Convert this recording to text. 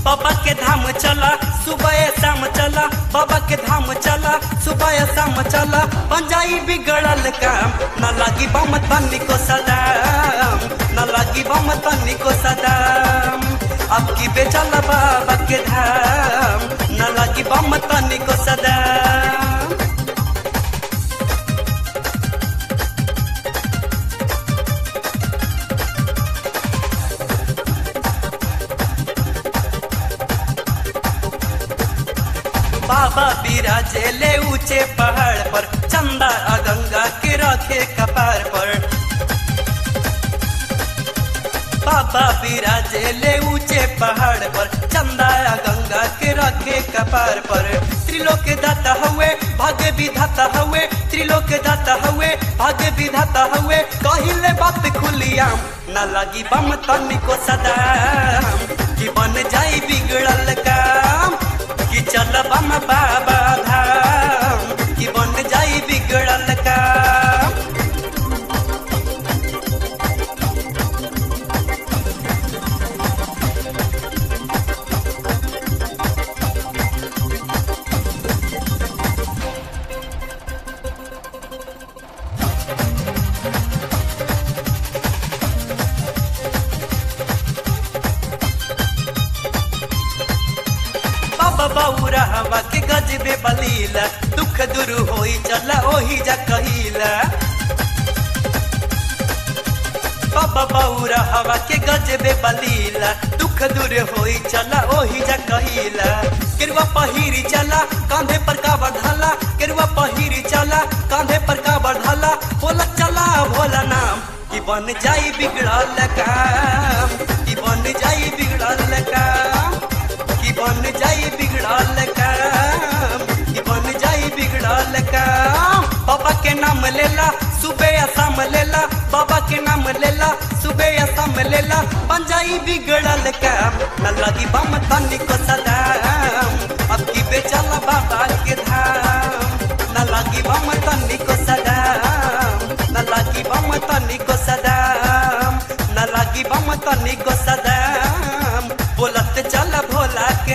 बाबा के धाम चला सुबह शाम चला बाबा के धाम चला सुबह शाम चला पंजाई बिगड़ल काम न लागी बम तनी को सदाम न लागी बम तनी को सदाम अब की बेचल बाबा के धाम न लागी बम तनी को सदाम बाबा बिराजे ले ऊंचे पहाड़ पर चंदा आ गंगा के रखे कपार पर बाबा बिराजे ले ऊंचे पहाड़ पर चंदा आ गंगा के रखे कपार पर त्रिलोक दाता हुए भाग्य विधाता हुए त्रिलोक दाता हुए भाग्य विधाता हुए कहिले बात खुलियाम न लगी बम तनी को सदाम कि बन जाई बिगड़ल काम कि चल बम बाबा धाम कि बन जाई बिगड़ल काम बाबा बौरा हवा के गजबे बलीला दुख दूर होई चला ओही जा कहिला बाबा बौरा हवा के गजबे बलीला दुख दूर होई चला ओही जा कहिला केरुआ पहिरी चला कांधे पर का बढ़ला केरुआ पहिरी चला कांधे पर का बढ़ला बोला चला भोला नाम कि बन जाई बिगड़ल काम कि बन जाई बिगड़ल काम कि बन जाई बिगड़ल काम कि बन जाई बिगड़ल काम बाबा के नाम लेला सुबह या शाम लेला बाबा के नाम लेला सुबह या शाम लेला बन जाई बिगड़ल काम न लगी बम तनी को सदाम अब की बेचल बाबा के धाम न लगी बम तनी को सदाम न लगी बम तनी को सदाम न लगी बम तनी को सदाम बोलत चल भोला के